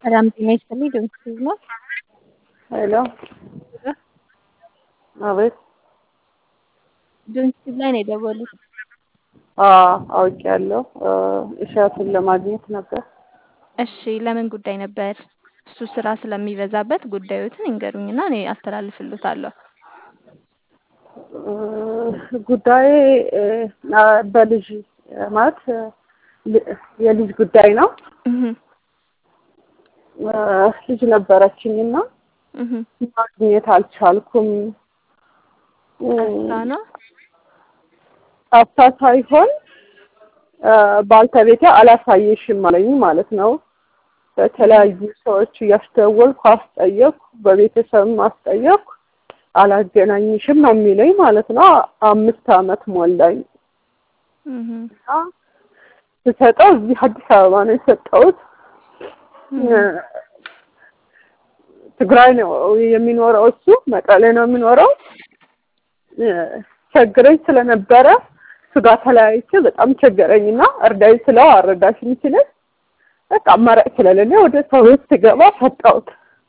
ሰላም ጤና ይስጥልኝ። ድምፅ ነው። ሄሎ አቤት። ድምፅ ላይ ነው የደወሉት። አውቄያለሁ። እሸቱን ለማግኘት ነበር። እሺ፣ ለምን ጉዳይ ነበር? እሱ ስራ ስለሚበዛበት ጉዳዮትን ይንገሩኝና እኔ አስተላልፍልታለሁ። ጉዳይ በልጅ ማለት የልጅ ጉዳይ ነው። ልጅ ነበረችኝ እና ማግኘት አልቻልኩም። ጠፍታ ነው ጠፍታ ሳይሆን ባልተቤቴ አላሳየሽም አለኝ ማለት ነው። በተለያዩ ሰዎች እያስደወልኩ አስጠየቅኩ፣ በቤተሰብም አስጠየቅኩ። አላገናኝሽም ነው የሚለኝ ማለት ነው። አምስት አመት ሞላኝ። ስሰጠው እዚህ አዲስ አበባ ነው የሰጠሁት። ትግራይ ነው የሚኖረው እሱ መቀሌ ነው የሚኖረው። ቸግረኝ ስለነበረ እሱ ጋር ተለያይቼ በጣም ቸገረኝና እርዳኝ ስለው አረዳሽም ሲለኝ በቃ አማራጭ ስለሌለ ወደ ሰው ቤት ስገባ ሰጠሁት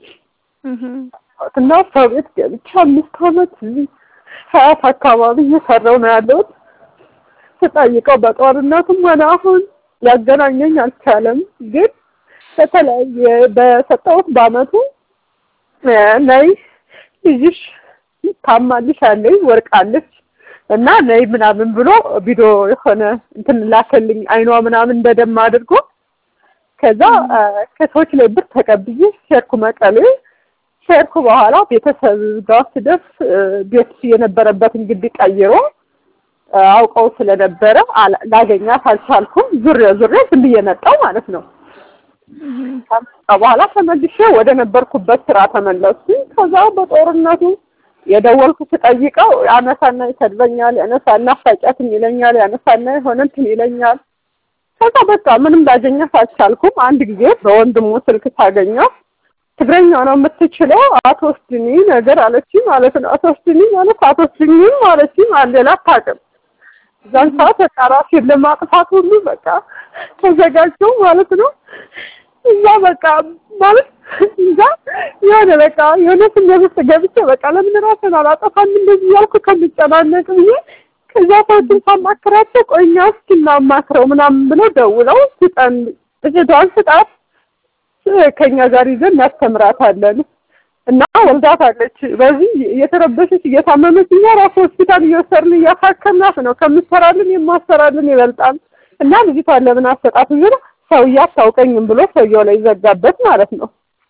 እና ሰው ቤት ገብቼ አምስት አመት እዚህ ሀያት አካባቢ እየሰራው ነው ያለሁት። ስጠይቀው በጦርነቱም ሆነ አሁን ሊያገናኘኝ አልቻለም። ግን በተለያየ በሰጠሁት በአመቱ ነይ ልጅሽ ታማልሽ አለኝ ወርቃለች እና ነይ ምናምን ብሎ ቪዲዮ የሆነ እንትን ላከልኝ አይኗ ምናምን በደም አድርጎ ከዛ ከሰዎች ላይ ብር ተቀብዬ ሄድኩ መቀሌ። ሄድኩ በኋላ ቤተሰብ ጋር ስደርስ ቤት የነበረበትን ግቢ ቀይሮ አውቀው ስለነበረ ላገኛት አልቻልኩም። ዙሬ ዙሬ ዝም ብዬ መጣሁ ማለት ነው። ከመጣሁ በኋላ ተመልሼ ወደ ነበርኩበት ስራ ተመለስኩኝ። ከዛ በጦርነቱ የደወልኩ ስጠይቀው ያነሳና ይሰድበኛል፣ ያነሳና አፋጫትን ይለኛል፣ ያነሳና የሆነ እንትን ይለኛል። ከዛ በቃ ምንም ላገኛት አልቻልኩም። አንድ ጊዜ በወንድሙ ስልክ ሳገኘው ትግረኛ ነው የምትችለው አትወስድኒ ነገር አለችኝ ማለት ነው። አትወስድኒ ማለት አትወስድኝም አለችኝ። ሌላ አታውቅም። እዛን ሰዓት በቃ ራሴን ለማጥፋት ሁሉ በቃ ተዘጋጀው ማለት ነው። እዛ በቃ ማለት እዛ የሆነ በቃ የሆነ ስሜት ውስጥ ገብቼ በቃ ለምን ራሴን አላጠፋም እንደዚህ ያልኩ ከምጨናነቅ ብዬ ከዛ ሰዎችን ሳማክራቸው ቆይ እኛ እስኪ እናማክረው ምናምን ብለው ደውለው ስጠን እህቷን ስጣት ከኛ ጋር ይዘን እናስተምራታለን እና ወልዳታለች። በዚህ እየተረበሸች እየታመመች እኛ ራሱ ሆስፒታል እየወሰድን እያሳከምናት ነው። ከምትሰራልን የማሰራልን ይበልጣል እና ልጅቷን ለምን አሰጣት ብሎ ሰውዬ አታውቀኝም ብሎ ሰውየው ላይ ዘጋበት ማለት ነው።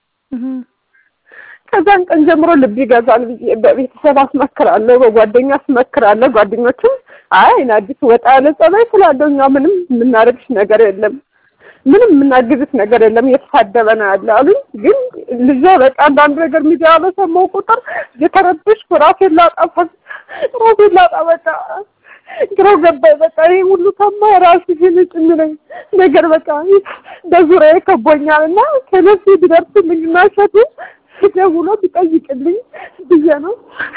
ከዛን ቀን ጀምሮ ልብ ይገዛል ብዬ በቤተሰብ አስመክራለሁ፣ በጓደኛ አስመክራለሁ። ጓደኞችም አይ አዲስ ወጣ ያለ ጸባይ ስላለው እኛ ምንም የምናደርግሽ ነገር የለም ምንም የምናግዝት ነገር የለም እየተሳደበ ነው ያለ አሉኝ። ግን ልጇ በቃ አንዳንድ ነገር ሚዲያ በሰማው ቁጥር እየተረበሽኩ ራሴን ላጣ ራሴን ላጣ በቃ ግራ ገባኝ። በቃ ይሄ ሁሉ ከማ ራሱ ሲልጭ የሚለኝ ነገር በቃ በዙሪያዬ ከቦኛል እና ከነሱ ቢደርስልኝ እና እሸቱ ደውሎ ቢጠይቅልኝ ብዬ ነው።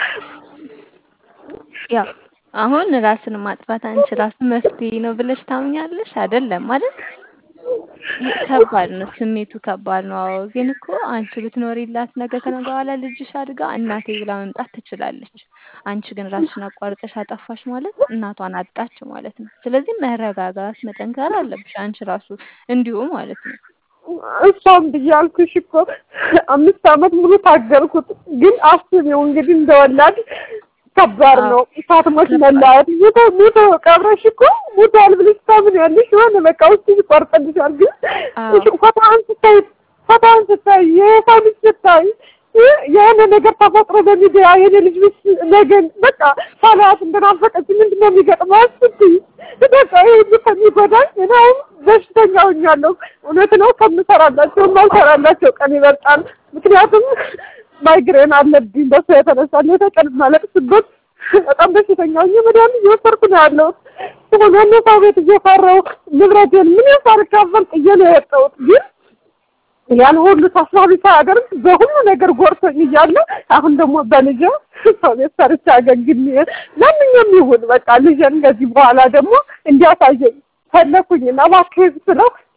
ያው አሁን ራስን ማጥፋት አንቺ ራሱ መፍትሄ ነው ብለሽ ታምኛለሽ? አይደለም ማለት ከባድ ነው፣ ስሜቱ ከባድ ነው። አዎ ግን እኮ አንቺ ብትኖሪላት ነገ ከነገ በኋላ ልጅሽ አድጋ እናቴ ብላ መምጣት ትችላለች። አንቺ ግን ራስሽን አቋርጠሽ አጠፋሽ ማለት እናቷን አጣች ማለት ነው። ስለዚህ መረጋጋት፣ መጠንከር አለብሽ አንቺ ራሱ እንዲሁ ማለት ነው። እሷም ብያልኩሽ እኮ አምስት አመት ሙሉ ታገልኩት። ግን አስቢው እንግዲህ እንደወላድ ከባድ ነው። ሳትሞት መለያየት ሙቶ ሙቶ ቀብረሽ እኮ ሙቷል ብለሽ ታምኛለሽ። የሆነ በቃ ውስጥ ይቆርጥልሻል። ግን ፎቶዋን ስታይ ፎቶዋን ስታይ የሰው ልጅ ስታይ የሆነ ነገር ተፈጥሮ በሚዲያ የኔ ልጅ ምስ ነገን በቃ ሳላያት እንደናፈቀች ምንድን ነው የሚገጥመው ስትይ በቃ ይህ ሁሉ ከሚጎዳኝ እኔ አሁን በሽተኛ ሆኛለሁ። እውነት ነው ከምሰራላቸው የማልሰራላቸው ቀን ይበልጣል። ምክንያቱም ማይግሬን አለብኝ። በሱ የተነሳ ሌተ ቀን ማለቅስበት በጣም በሽተኛ ሆኜ መድኃኒት እየወሰድኩ ነው ያለሁት። ሆኖ ሰው ቤት እየፈራሁ ንብረቴን ምን ሳልካፈል ጥዬ ነው የወጣሁት ግን ያን ሁሉ ታሳቢ ሳያደርግ በሁሉ ነገር ጎርቶኝ እያለ አሁን ደግሞ በልጄ ሰው ቤት ሰርቼ አገግሜ ማንኛውም ይሁን በቃ ልጄን ከዚህ በኋላ ደግሞ እንዲያሳየኝ ፈለኩኝና እባክህ ስለው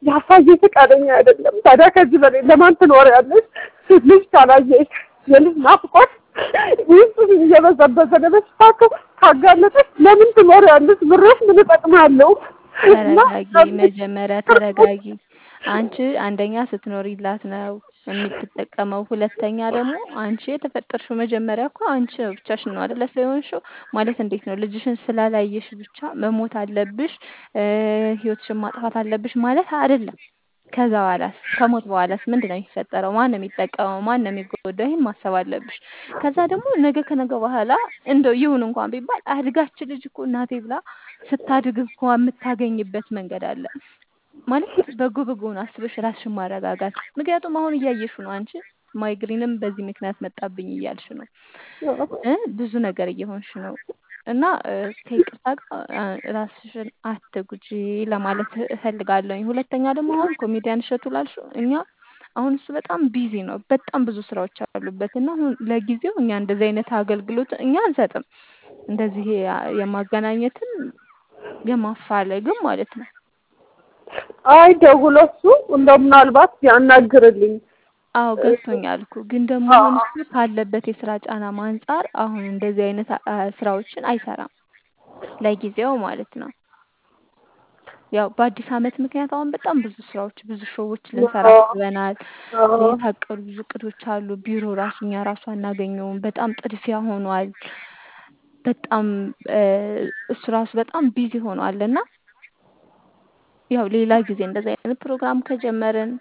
ያሳየ ፈቃደኛ አይደለም። ታዲያ ከዚህ በላይ ለማን ትኖሪያለሽ? ልጅ ካላየሽ የልጅ ናፍቆት ውስጥ እየበዘበዘ ለበሽታ ካጋለጠሽ ለምን ትኖሪያለሽ? ብሬሽ ምን እጠቅማለሁ? ተረጋጊ፣ መጀመሪያ ተረጋጊ። አንቺ አንደኛ ስትኖሪላት ነው የምትጠቀመው። ሁለተኛ ደግሞ አንቺ የተፈጠርሽው መጀመሪያ እኮ አንቺ ብቻሽን ነው አይደለ ስለሆንሽው ማለት እንዴት ነው ልጅሽን ስላላየሽ ብቻ መሞት አለብሽ ህይወትሽን ማጥፋት አለብሽ ማለት አይደለም። ከዛ በኋላስ ከሞት በኋላስ ምንድን ነው የሚፈጠረው? ማን ነው የሚጠቀመው? ማን ነው የሚጎዳው? ይሄን ማሰብ አለብሽ። ከዛ ደግሞ ነገ ከነገ በኋላ እንደው ይሁን እንኳን ቢባል አድጋች ልጅ እኮ እናቴ ብላ ስታድግ እኮ የምታገኝበት መንገድ አለ ማለት በጎ በጎውን አስበሽ ራስሽን ማረጋጋት። ምክንያቱም አሁን እያየሽ ነው አንቺ ማይግሪንም በዚህ ምክንያት መጣብኝ እያልሽ ነው እ ብዙ ነገር እየሆንሽ ነው እና ከይቅርታ ጋር ራስሽን አትጉጂ ለማለት እፈልጋለሁኝ። ሁለተኛ ደግሞ አሁን ኮሜዲያን እሸቱ ላልሽው እኛ አሁን እሱ በጣም ቢዚ ነው፣ በጣም ብዙ ስራዎች አሉበት እና አሁን ለጊዜው እኛ እንደዚህ አይነት አገልግሎት እኛ አንሰጥም። እንደዚህ የማገናኘትም የማፋለግም ማለት ነው። አይ ደውሎ እሱ እንደው ምናልባት ያናግርልኝ አዎ ገብቶኛል እኮ ግን ደግሞ አሁን እሱ ካለበት የስራ ጫና አንጻር አሁን እንደዚህ አይነት ስራዎችን አይሰራም ለጊዜው ማለት ነው። ያው በአዲስ አመት ምክንያት አሁን በጣም ብዙ ስራዎች ብዙ ሾዎች ልንሰራ አስበናል። የታቀዱ ብዙ እቅዶች አሉ። ቢሮ ራሱ እኛ ራሱ አናገኘውም። በጣም ጥድፊያ ሆኗል። በጣም እሱ ራሱ በጣም ቢዚ ሆኗል እና ያው ሌላ ጊዜ እንደዚህ አይነት ፕሮግራም ከጀመርን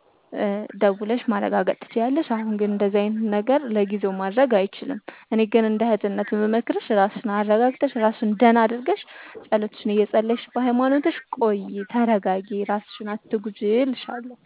ደውለሽ ማረጋገጥ ትችያለሽ። አሁን ግን እንደዚህ አይነት ነገር ለጊዜው ማድረግ አይችልም። እኔ ግን እንደ እህትነት የምመክርሽ ራስሽን አረጋግተሽ ራስሽን ደህና አድርገሽ ጸሎትሽን እየጸለይሽ በሃይማኖትሽ ቆይ፣ ተረጋጊ፣ ራስሽን አትጉጂ እልሻለሁ።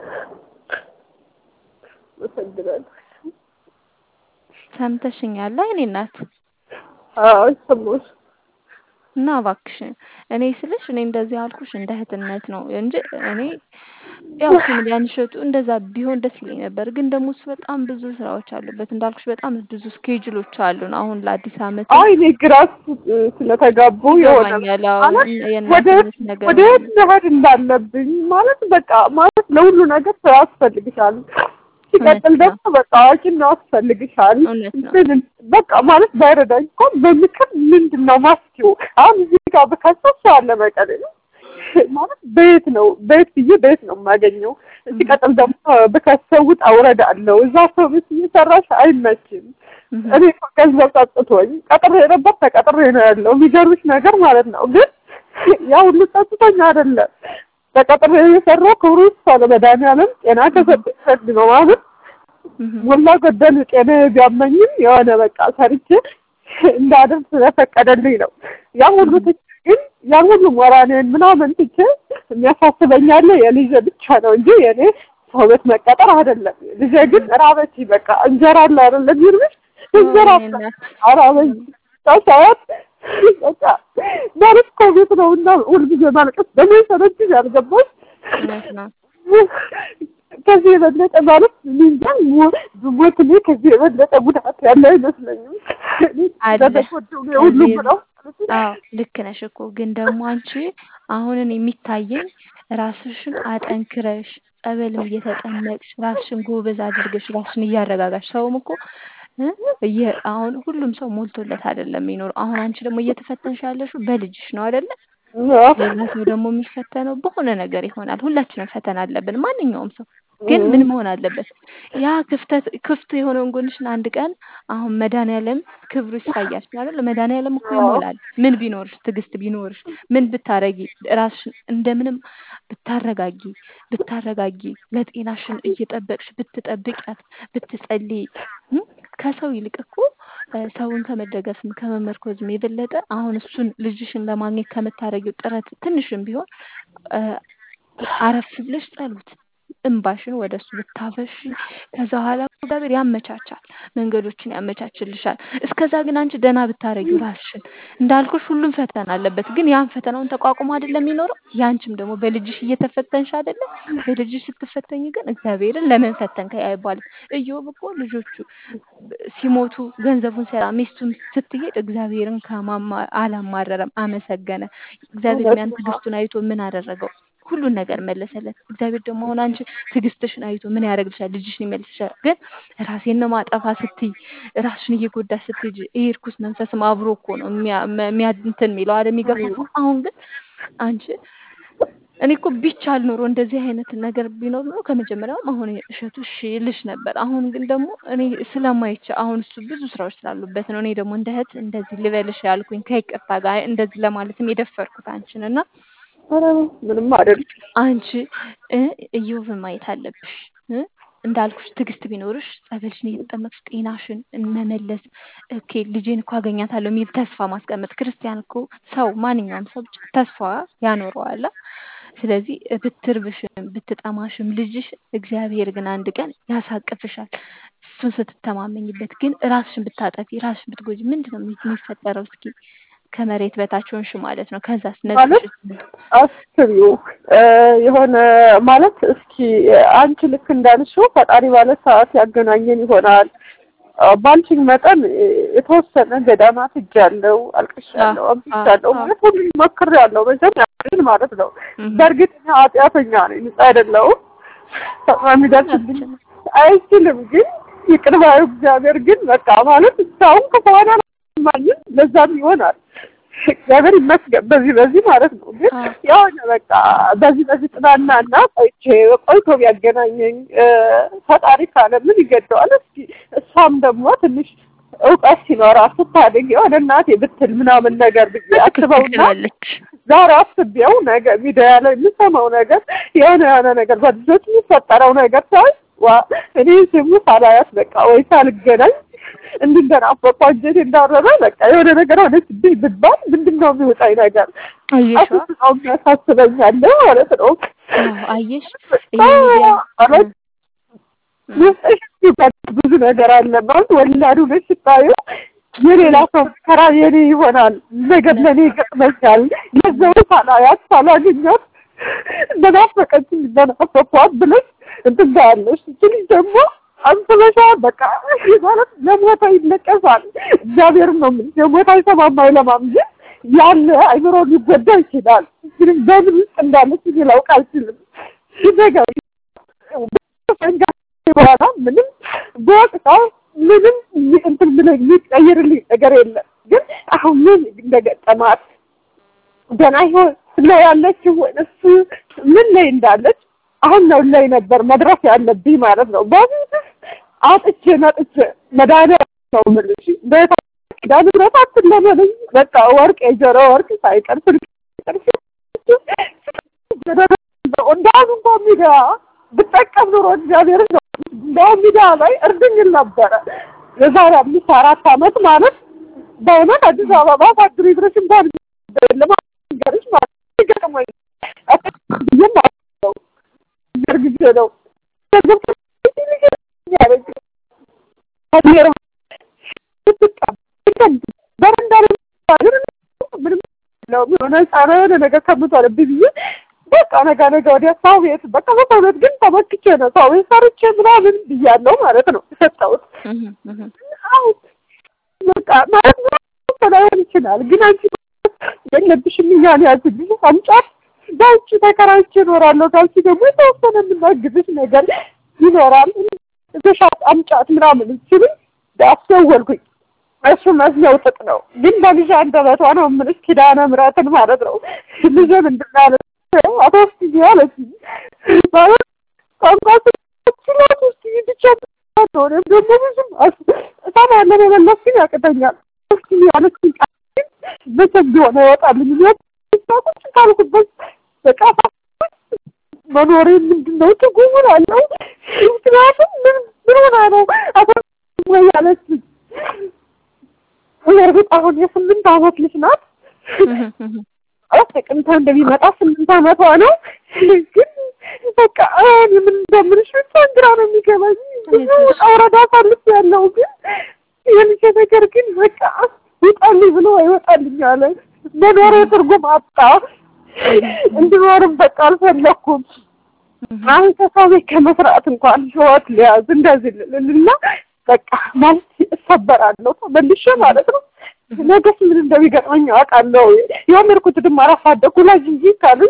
ሰምተሽኛል? እኔ እናት አዎ ሰማሁሽ። እና እባክሽን እኔ ስልሽ እኔ እንደዚህ ያልኩሽ እንደ እህትነት ነው እንጂ እኔ ያው ኮሜዲያን እሸቱ እንደዛ ቢሆን ደስ ይለኝ ነበር። ግን ደግሞ እሱ በጣም ብዙ ስራዎች አሉበት እንዳልኩሽ በጣም ብዙ ስኬጁሎች አሉን። አሁን ለአዲስ አመት አይ እኔ ግራ ስለተጋቡ የሆነ ይገባኛል። አዎ ማለት ወደ የእናትነት ነገር ወደ የት መሄድ እንዳለብኝ ማለት በቃ ማለት ለሁሉ ነገር ሰው ያስፈልግሻል። ሲቀጥል እውነት ደግሞ በቃ አዋቂና ያስፈልግሻል። እውነት ነው። እንትን በቃ ማለት ባይረዳኝ እኮ በምክር ምንድን ነው ማስኪው አሁን እዚህ ጋር ብከሰስ አለ መቀሌ ነው ማለት በየት ነው በየት ብዬ በየት ነው የማገኘው? ሲቀጥል ደግሞ ብከሰው ውጣ ውረድ አለው። እዛ ሰው ቤት እየሰራሽ አይመችም። እኔ እኮ ገንዘብ ጠጥቶኝ ቀጥሬ ነበር ተቀጥሬ ነው ያለው። የሚገርምሽ ነገር ማለት ነው ግን ያ ሁሉ ጠጥቶኝ አይደለም ተቀጥሬ የሰራው ክብሩ ይስፋ ለመድኃኒዓለም ጤና ከሰጠኝ ሰድ ነው ማለት ሞላ ጎደል ጤና ቢያመኝም የሆነ በቃ ሰርቼ እንዳደርግ ስለፈቀደልኝ ነው። ያ ሁሉ ትቼ ግን ያን ሁሉ ሞራኔን ምናምን ትቼ የሚያሳስበኝ ያለ የልጄ ብቻ ነው እንጂ የኔ ሰው ቤት መቀጠር አይደለም። ልጄ ግን ራበች በቃ እንጀራ አለ አይደለም ይርብሽ እንጀራ እኔ እናት አራበኝ ሰዓት በቃ ማለት ኮቪድ ነው እና ሁልጊዜ ማልቀስ በምን ሰለችሽ ያልገባሽ እውነት ነው። ከዚህ የበለጠ ማለት እኔ እንጃ ሞ- ብሞት እኔ ከዚህ የበለጠ ጉዳት ያለ አይመስለኝም። እኔ አለ። ስለተጎዳሁ ነው ሁሉም ከዚህ- ነው። አዎ ልክ ነሽ እኮ ግን ደግሞ አንቺ አሁንን የሚታየኝ ራስሽን አጠንክረሽ ጸበልም እየተጠመቅሽ ራስሽን ጎበዝ አድርገሽ ራስሽን እያረጋጋሽ ሰውም እኮ እ እየ- አሁን ሁሉም ሰው ሞልቶለት አይደለም የሚኖረው። አሁን አንቺ ደግሞ እየተፈተንሽ ያለሽው በልጅሽ ነው አይደለ? ሌላ ሰው ደግሞ የሚፈተነው በሆነ ነገር ይሆናል። ሁላችንም ፈተና አለብን፣ ማንኛውም ሰው ግን ምን መሆን አለበት? ያ ክፍተት ክፍት የሆነውን ጎንሽን አንድ ቀን አሁን መድኃኒዓለም ክብሩ ይሳያል አይደል? መድኃኒዓለም እኮ ይሞላል። ምን ቢኖርሽ፣ ትዕግስት ቢኖርሽ፣ ምን ብታረጊ፣ ራስሽን እንደምንም ብታረጋጊ ብታረጋጊ ለጤናሽን እየጠበቅሽ ብትጠብቂያት ብትጸልይ እ ከሰው ይልቅ እኮ እ ሰውን ከመደገፍም ከመመርኮዝም የበለጠ አሁን እሱን ልጅሽን ለማግኘት ከምታረጊው ጥረት ትንሽም ቢሆን እ አረፍ ብለሽ ጸሎት እንባሽን ወደ እሱ ብታፈሺ ከዛ በኋላ እግዚአብሔር ያመቻቻል፣ መንገዶችን ያመቻችልሻል። እስከዛ ግን አንቺ ደህና ብታረጊው ራስሽን እንዳልኩሽ ሁሉም ፈተና አለበት፣ ግን ያን ፈተናውን ተቋቁሞ አይደለም የሚኖረው። ያንቺም ደግሞ በልጅሽ እየተፈተንሽ አይደለም። በልጅሽ ስትፈተኝ ግን እግዚአብሔርን ለምን ፈተንከኝ አይባልም። ኢዮብ እኮ ልጆቹ ሲሞቱ ገንዘቡን ሲያጣ ሚስቱን ስትሄድ እግዚአብሔርን ከማማ አላማረረም፣ አመሰገነ። እግዚአብሔር ያን ትዕግስቱን አይቶ ምን አደረገው? ሁሉን ነገር መለሰለት። እግዚአብሔር ደግሞ አሁን አንቺ ትዕግስትሽን አይቶ ምን ያደርግልሻል? ልጅሽን ይመልስሻል። ግን ራሴን ነው ማጠፋ ስትይ ራስሽን እየጎዳሽ ስትሄጂ ይሄ እርኩስ መንፈስም አብሮ እኮ ነው የሚያ የሚያ- እንትን የሚለው አይደል የሚገፋፋው። አሁን ግን አንቺ እኔ እኮ ቢቻል ኖሮ እንደዚህ አይነት ነገር ቢኖር ኖሮ ከመጀመሪያውም አሁን እሸቱ እሺ ልሽ ነበር። አሁን ግን ደግሞ እኔ ስለማይቻ አሁን እሱ ብዙ ስራዎች ስላሉበት ነው። እኔ ደግሞ እንደ እህት እንደዚህ ልበልሽ ያልኩኝ ከይቅርታ ጋር እንደዚህ ለማለትም የደፈርኩት አንቺን እና ኧረ ምንም አይደል። አንቺ እ እዮብን ማየት አለብሽ እ እንዳልኩሽ ትዕግስት ቢኖርሽ ጸበልሽን እየተጠመቅሽ ጤናሽን መመለስ ኦኬ ልጄን እኮ አገኛታለሁ የሚል ተስፋ ማስቀመጥ ክርስቲያን እኮ ሰው ማንኛውም ሰው ብቻ ተስፋ ያኖረዋል። ስለዚህ ብትርብሽም ብትጠማሽም ልጅሽ እግዚአብሔር ግን አንድ ቀን ያሳቅፍሻል። እሱን ስትተማመኝበት ግን ራስሽን ብታጠፊ ራስሽን ብትጎጂ ምንድን ነው የሚፈጠረው? እስኪ ከመሬት በታች ሆንሽ ማለት ነው። ከዛስ ማለት ነጥሽ አስቢው እ የሆነ ማለት እስኪ አንቺ ልክ እንዳልሽው ፈጣሪ ባለ ሰዓት ያገናኘን ይሆናል። አ፣ ባልሽኝ መጠን እ፣ የተወሰነ ገዳማት ሄጃለሁ፣ አልቅሻለሁ፣ አዎ፣ አብዝቻለሁ አዎ፣ ማለት ሁሉም ሞክሬያለሁ። መቼም ያንን ማለት ነው። እም፣ በእርግጥ እኔ ኃጢአተኛ ነኝ፣ ንጹህ አይደለሁም። ፈጥኖ የሚደርስብኝ አይችልም። ግን ይቅር ባዩ እግዚአብሔር ግን በቃ ማለት እስካሁን ከሆነ ማንም ለዛም ይሆናል እግዚአብሔር ይመስገን በዚህ በዚህ ማለት ነው። ግን አዎ። የሆነ በቃ በዚህ በዚህ ጥናና እና ቆይቼ ቆይቶ ቢያገናኘኝ እ፣ ፈጣሪ ካለ ምን ይገደዋል? እስኪ እሷም ደግሞ ትንሽ እውቀት ሲኖራት ስታድግ የሆነ እናቴ ብትል ምናምን ነገር ብዬ አስበውና ትላለች። ዛሬ አስቤው ነገ ሚዲያ ላይ የምሰማው ነገር የሆነ የሆነ ነገር በልጆች የሚፈጠረው ነገር ሳይ ዋ እኔ ስሙ ሳላያት በቃ ወይ ሳልገናኝ እንድንደናፈቁ አንጀቴ እንዳረረ በቃ የሆነ ነገር ሆነችብኝ ብባል ምንድን ነው የሚወጣኝ ነገር አየሽ አስስጣው የሚያሳስበኝ አለ ማለት ነው። አዎ፣ አየሽ ይሄ ሚዲያ ማለት እም፣ ውስጥሽ ሲባል ብዙ ነገር አለ ማለት ወላዱ ነሽ ስታዩ የሌላ ሰው መከራ የኔ ይሆናል ነገር ለእኔ ይገጥመኛል። ገንዘቡ ሳላያት ሳላገኛት እንደናፈቀችኝ እንደናፈኳት ብለሽ እንትን ታያለሽ። እቺ ልጅ ደግሞ አንስበሻ በቃ ማለት ለሞታ ይለቀሳል። እግዚአብሔር ነው የምልሽ የሞታ አይሰማም አይለማም እንጂ ያለ አይምሮ ሊጎዳ ይችላል። ግን በምን ውስጥ እንዳለች እኔ ላውቅ አልችልም። ነገር በኋላ ምንም በወቅታ ምንም እንትን ብለህ የሚቀይርልኝ ነገር የለም። ግን አሁን ምን እንደገጠማት ገና ይሆን ላይ ያለችው ወይስ ምን ላይ እንዳለች አሁን ነው ላይ ነበር መድረስ ያለብኝ ማለት ነው። በፊት አጥቼ መጥቼ መድኃኒዓለም ነው የምልሽ ቤታ ኪዳነ ምሕረት አትለመነኝ በቃ ወርቅ የጆሮ ወርቅ ሳይቀር ስልክ ሳይቀር እንዳሁን እንኳ ሚዲያ ብጠቀም ኑሮ እግዚአብሔር ነው እንደውም ሚዲያ ላይ እርድኝል ነበረ የዛሬ አምስት አራት ዓመት ማለት በእውነት አዲስ አበባ ፋክትሪ ድረስ እንኳን ለማገርሽ ማለት ይገርመኝ ብዬም አለው ነገር ጊዜ ነው በረንዳ ምንም የሆነ ጻረ የሆነ ነገር ከምቷልብኝ ብዬ በቃ ነገ ነገ ወዲያ ሰው ቤት በቃ በሰውነት ግን ተመክቼ ነው ሰው ቤት ሰርቼ ምናምን ብያለሁ ማለት ነው የሰጠሁት። እም፣ እም፣ አዎ በቃ ማለት ነው ላይሆን ይችላል፣ ግን አንቺ የለብሽም እያለ ያዝልኝ አምጫት በውጭ ተከራይቼ እኖራለሁ ካልሽ ደግሞ የተወሰነ የምናግዝሽ ነገር ይኖራል። እዛሻት አምጫት ምናምን ሲሉኝ አስደወልኩኝ። እሱ መስሚያው ጥጥ ነው፣ ግን በልጅ አንደበቷ ነው የምልሽ ኪዳነ ምሕረትን ማለት ነው። ልጄ ምንድን ነው ያለችው? አቶ እስኪ አለችኝ ማለት ቋንቋ ስላት ውስጥ ብቻ ነው እኔም ደግሞ ብዙም እሰማለሁ መመለስ ግን ያቅተኛል። እስኪ ያለችኝ ቃል ግን መቼም ቢሆን አይወጣልኝ ቁጭ ካልኩበት በቃ መኖሬ ምንድን ነው ትርጉም አለው። ምክንያቱም ምን ምን ሆና ነው አቶ ወይ ያለችኝ እርግጥ አሁን የስምንት ዓመት ልጅ ናት። እም፣ እም፣ ጥቅምት እንደሚመጣ ስምንት ዓመቷ ነው። ግን በቃ እኔ ምን እንደምልሽ ብቻ ግራ ነው የሚገባኝ። ብዙ ውጣ ውረድ አሳልፌያለሁ። ግን የልጄ ነገር ግን በቃ ይውጣልኝ ብሎ አይወጣልኝ አለ። መኖሬ ትርጉም አጣ። እንድኖርም በቃ አልፈለኩም። አሁን ከሰው ቤት ከመስራት እንኳን ህይወት ሊያዝ እንደዚህ ልልና በቃ ማለት እሰበራለሁ ተመልሼ ማለት ነው። ነገስ ምን እንደሚገጥመኝ አውቃለሁ። የምርኩት ድማ አላሳደኩ ላጅ እንጂ ካሉኝ